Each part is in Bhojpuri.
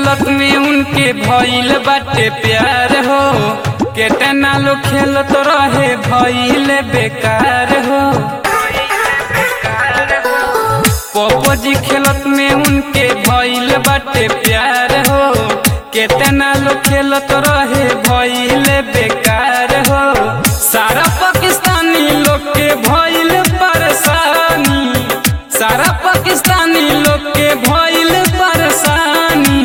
खेलत में उनके भइल बाटे प्यार हो केतना लोग खेलत रहे भइल बेकार हो पप्पो जी खेलत में उनके भइल बाटे प्यार हो केतना लोग खेलत रहे भइल बेकार हो सारा पाकिस्तानी लोग के भइल परेशानी सारा पाकिस्तानी लोग के भइल परेशानी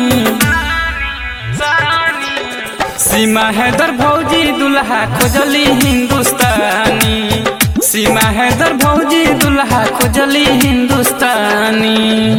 सीमा हैदर भौजी दुल्हा खोजली हिंदुस्तानी सीमा हैदर भौजी दुल्हा खोजली हिंदुस्तानी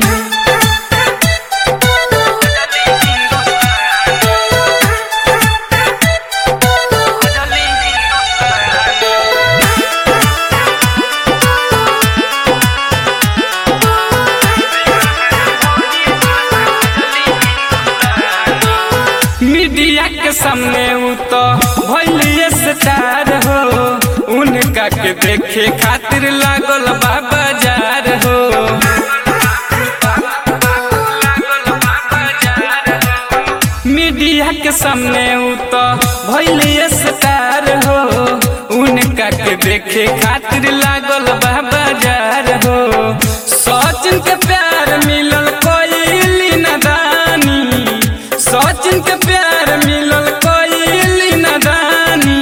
मीडिया के सामने उ तो भइलिए स्टार हो उनका के देखे खातिर लागल बा बाजार हो मीडिया के सामने उ तो भइलिए स्टार हो उनका के देखे खातिर लागल बा बाजार हो सचिन के प्यार मिलल कोई नदानी सचिन के प्यार मिलल कोई नदानी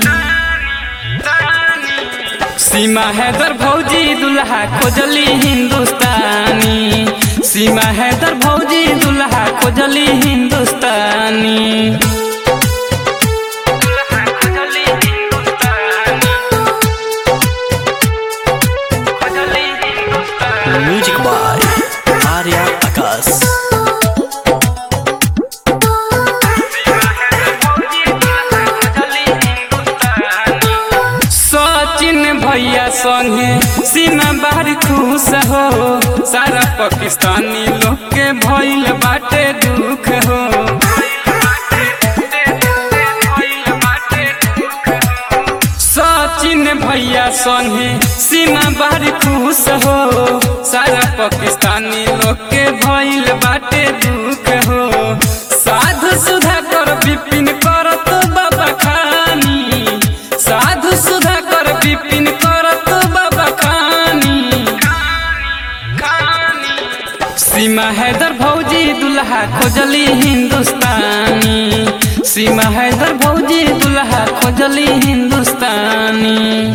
सीमा हैदर भौजी दुल्हा खोजली हिंदुस्तानी सीमा हैदर भौजी दुल्हा खोजली हिंदुस्तानी म्यूजिक बाय आर्या आकाश सचिन भैया संगे सीमा बाहर खुश हो सारा पाकिस्तानी लोग के भइल बाटे दुख हो सचिन भैया संगे सीमा बाहर खुश हो सारा पाकिस्तानी लोग के भइल बाटे दुख हो साधु सुधा कर विपिन करत बाबा खानी साधु सुधा कर विपिन करत बाबा खानी सीमा हैदर भौजी दुल्हा खोजली हिंदुस्तानी सीमा हैदर भौजी दुल्हा खोजली हिंदुस्तानी